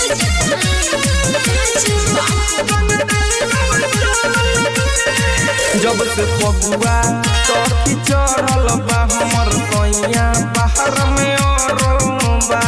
जब से फगुआ सखी चढ़ल बा हमर सैया बाहर में अरबा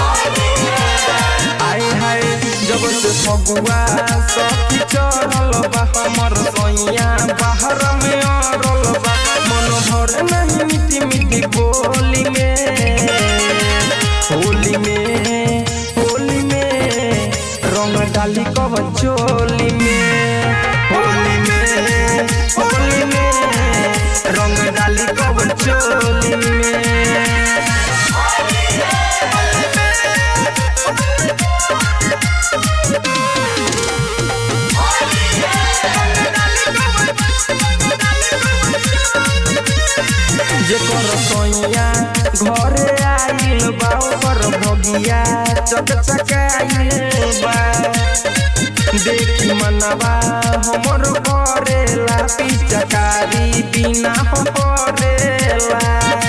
आय हाय जब से फगुआ सखी चढ़ल बा हमर सैया बाहर में अरबा मन भर नहीं मिट्टी मिट्टी बोली में होली में होली में रंग डाली कब चोली में होली में होली में रंग डाली कब चोली में जेकर सैया घरे आइल बा ओकर भगिया चकचकाइल बा देखी मनवा हमर करेला पिचकारी बिना हो करेला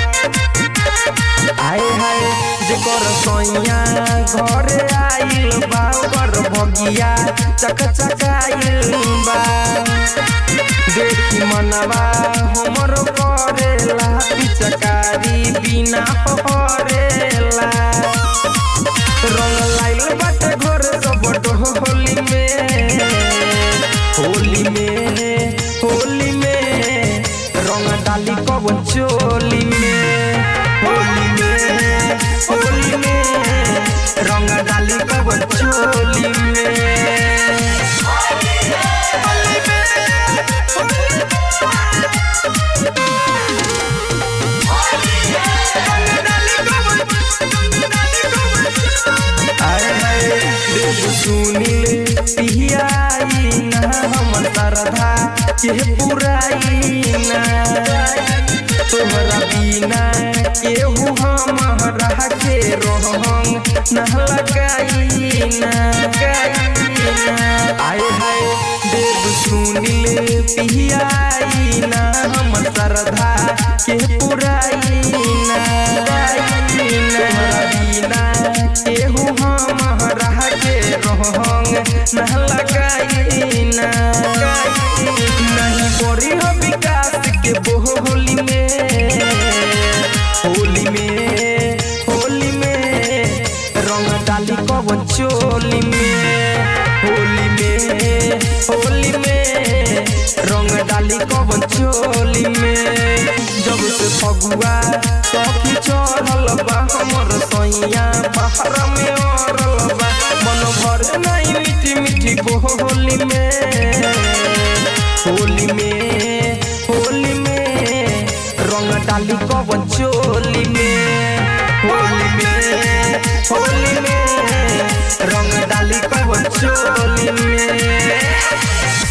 आय हाय जेकर सैया घरे आइल बा ओकर भगिया चकचकाइल बा देखी मनवा हमर करेला पिचकारी बिना परेला रंग लाइल बाटे घर सब होली में होली में होली में रंग डाली कब चोली में होली में होली में रंग डाली कब चोली में आय हाय देव सुनील पिहियाई ना हमर श्रद्धा के पुराई ना तोहरा बिना केहू हमरा के रोहंग न लगाई ना आय हाय देव सुनील पिहियाई ना हमर श्रद्धा के पुराई ना तोहरा बिना केहू हमरा के रोहंग न लगाई ना नहीं करी हो विकास के बोली में होली में होली में रंग डाली कब चोली में होली में होली में रंग डाली कब चोली में जब से फगुआ सखी चढ़ल बा हमर सैया बाहर में अरल बा मन भर नहीं मीठी मीठी बोली में होली में होली में रंग डाली कब चोली में होली में होली में रंग डाली कब चोली में